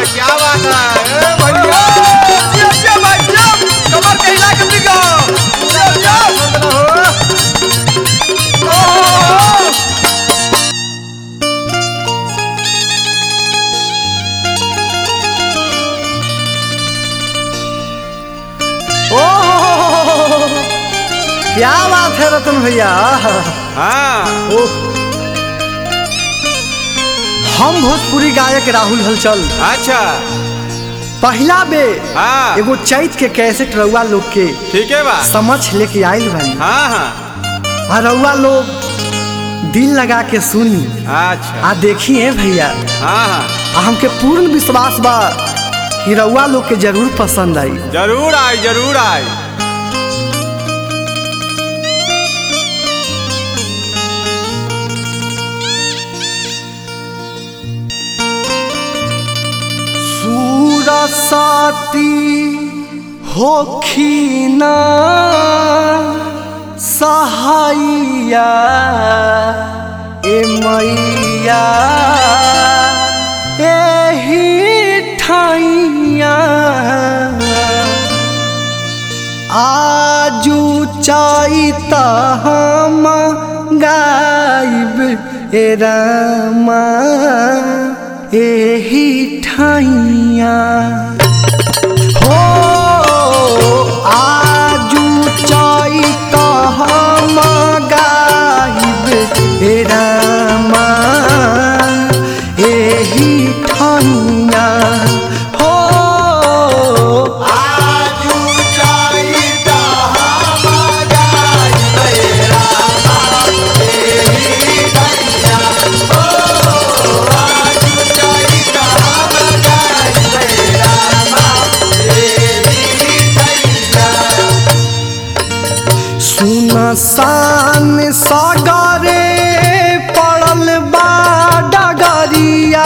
क्या बात है ए भैया जिया जिया भाई जिया कमर के हिला के बिगा जिया जिया हो ओ ओह क्या बात है रतन भैया हाँ ओह हम भोजपुरी गायक राहुल हलचल अच्छा पहला बे हाँ एगो चैत के कैसेट रउआ लोग के ठीक है बा समझ लेके आइल बानी हाँ हाँ आ रउआ लोग दिल लगा के सुनी अच्छा आ देखिए भैया हाँ हाँ आ हमके पूर्ण विश्वास बा कि रउआ लोग के जरूर पसंद आई जरूर आई जरूर आई सूरसाती होखिना सहाइया ए मैया एही ठाइया आजू चाहता हम गाइब ए रामा एही ठाइया हो आजू चाहता हम गाइब ए रामा एही ठाइया हो आजू चाहिता हम गाई सुनसान सागरे पड़ल बा डगरिया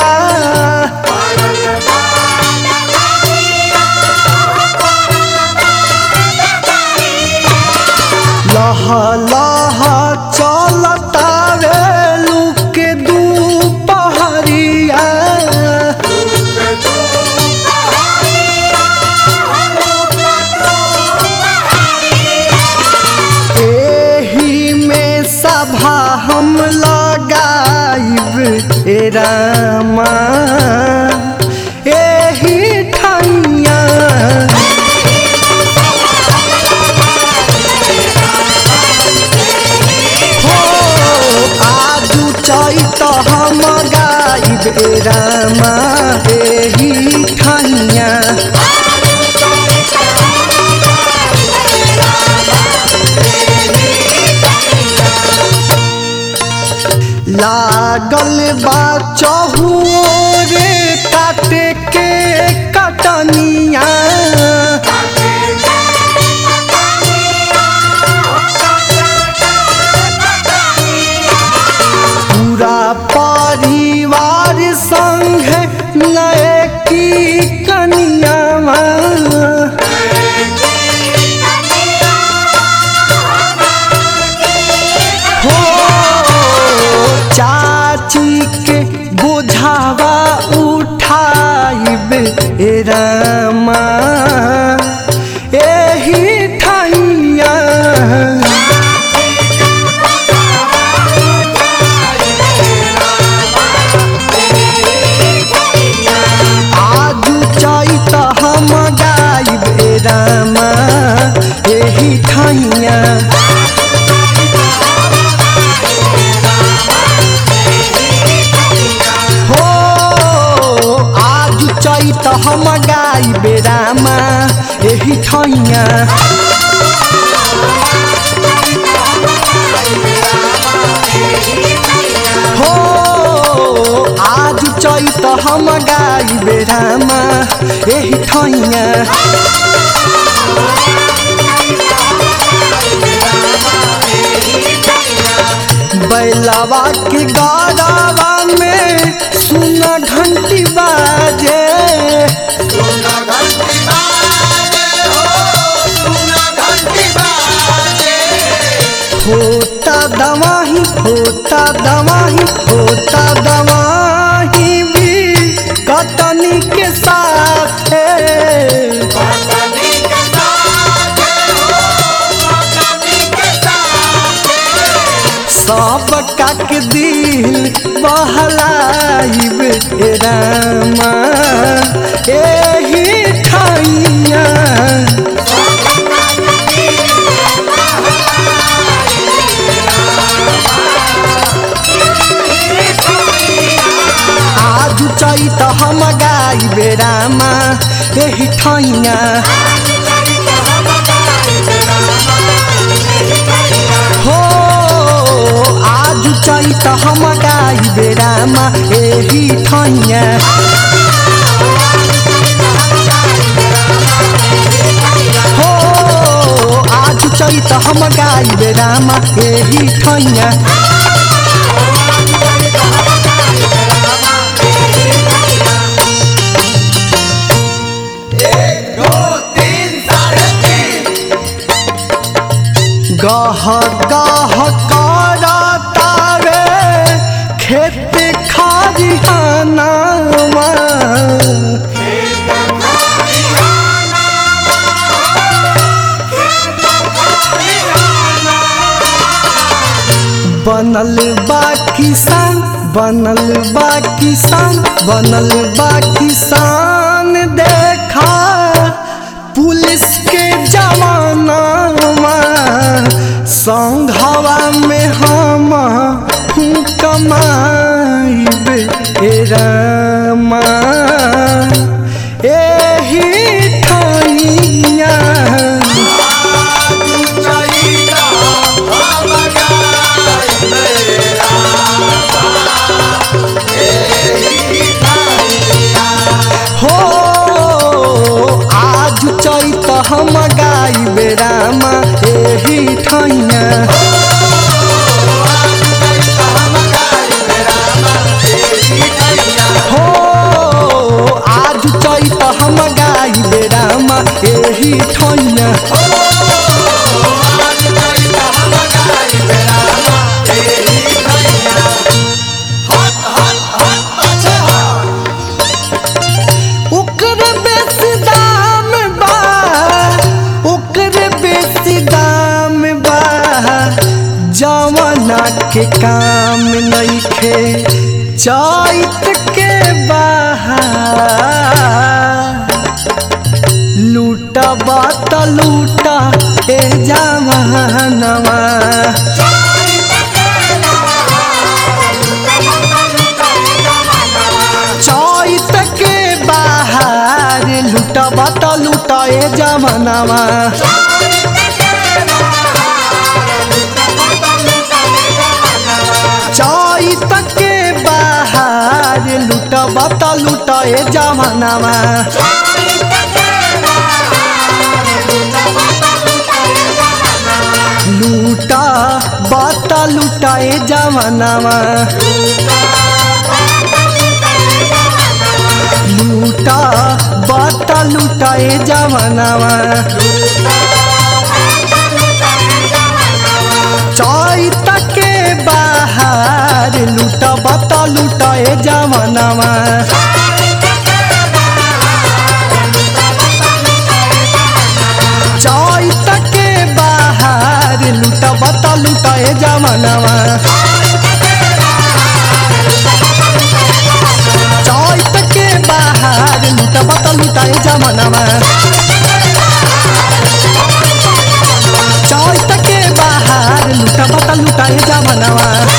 लह लह चलता रे लुक दू पहरिया एही में सभा हम लगाइब ए रामा एही ठैया हो आजू चैत हम गाइब ए रामा एही ठैया लागल बा चहुरे काटे के कटनिया पूरा परिवार संग नए की कनिया हो चाची के बुझावा उठाइब ए रामा एही ठाइया आजू चैत हम गाइब ए रामा एही ठाइया हो आज चैत हम गाइब रामा एही ठैया हो आज चैत हम गाइब रामा एही ठैया बैलावा के गारावा में सुना घंटी बाजे सुना घंटी बाजे हो सुना घंटी बाजे होता दवाही होता दवाही होता दवाही भी खटनी के साथ सब काक दिल बहलाइब हे रामा एही ठाइया आज चैत हम गाइबे रामा एही ठाइया हो आज चैत हम गाइबे रामा एही ठाइया हो आज चैत हम गाइबे रामा एही ठाइया गह गह करतावे खेत खरिहानावा बनल बा किसान बनल बा किसान बनल बा किसान देखा पुलिस के जवाना संघवा में हम कमाइब हे रामा एही ठाइया हो आज चैत हम गाइबे रामा एही ठाइया हो आज चैत हम गाइबे रामा एही ठाइया ओकर बेसी दाम बा ओकर बेसी दाम बा जवाना के काम नइखे चैत के बाहर लूटा बात लूटा ए जवानवा चैत के बाहर लूटा बात लूटा ए जवानवा चैत के बाहर लूटा बात लूटा ए जवानवा लूटा बात लूटा ए जवानवा लूटा बात लूटा ए जवानवा चैत के बाहर लूटा बात लूटा ए जवानवा चैत के बाहर लूटा बात लूटा ए जवानवा चैत के बाहर लूटा बात लूटा ए जवानवा चैत के बाहर लूटा बात लूटा ए जवानवा